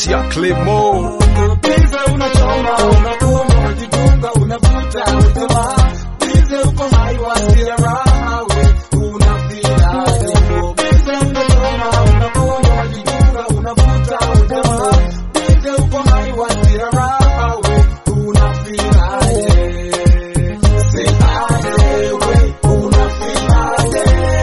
sauti ya Clemo. Bize unachoma, unakunywa, unajitunga, unavuta, unasema bize uko hai wasikia raha we unafilaje? Bize unachoma, unakunywa, unajitunga, unavuta, unasema bize uko hai wasikia raha we unafilaje? Say aje we unafilaje?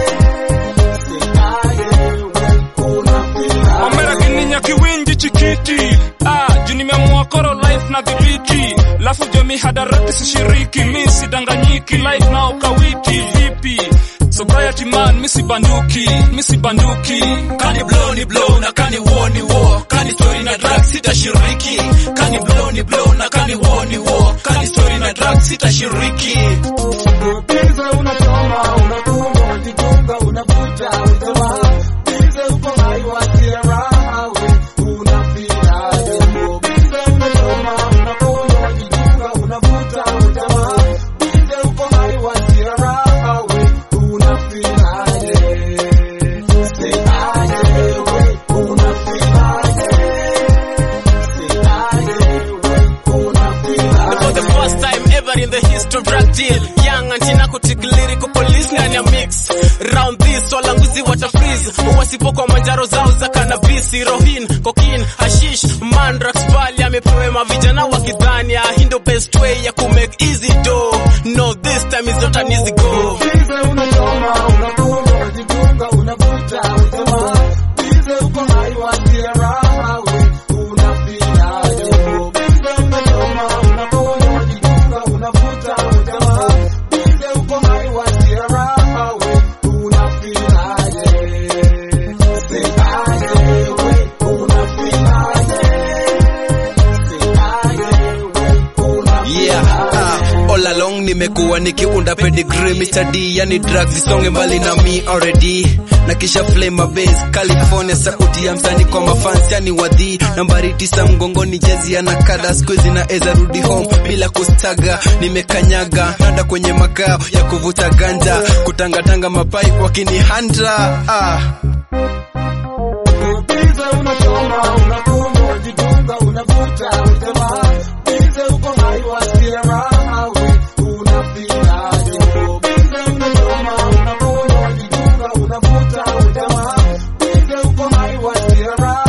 Say aje we unafilaje? Omera kininya kiwinji chikiti ah, juu nimeamua koro life na dhibiti lafu jomi hadarati sishiriki mi sidanganyiki life na ukawiti vipi sobriety man misi banduki misi banduki kani blow ni blow na kani war ni war kani story na drugs sitashiriki kani blow ni blow na kani war ni war kani story na drugs sitashiriki Bize unachoma, unakunywa, unajitunga, unavuta, unasema bize uko hai wasikia raha we unafilaje? Bize unachoma, unakunywa, unajitunga, unavuta, unasema bize uko hai wasikia raha we unafilaje? Say aje we unafilaje? Say aje we unafilaje? For the first time ever in the history of drug deal Young antina kutik lyrical police ndani ya mix Round this walanguzi wata freeze Wasipo kwa manjaro zao za cannabis Heroin, cocaine, hashish, mandrax Pali amepewe mavijana wakidhani ah, Hii ndo best way ya kumake easy dough No this time is not an easy go Bize unachoma, unakunywa, unajitunga, unavuta, unasema bize uko hai wasikia raha we unafilaje? Bize unachoma, unakunywa, unajitunga, unavuta, unasema bize uko hai wasikia raha we unafilaje? Say aje we unafilaje? Say aje we unafilaje? Yeah, ah, all along nimekuwa nikiunda pedigree Mr. D yani drugs zisonge mbali na me already na kisha flame base California sauti ya msanii kwa mafans yani wadhi nambari tisa mgongoni jezi ana kada squeeze na eza rudi home bila kustaga nimekanyaga nanda kwenye makao ya kuvuta ganja kutangatanga mapai wakinihanda ah. Bize unachoma, unakunywa, unajitunga, unavuta, unasema bize uko hai wasikia raha we unafilaje? Bize unachoma, unakunywa, unajitunga, unavuta, unasema bize uko hai wasikia raha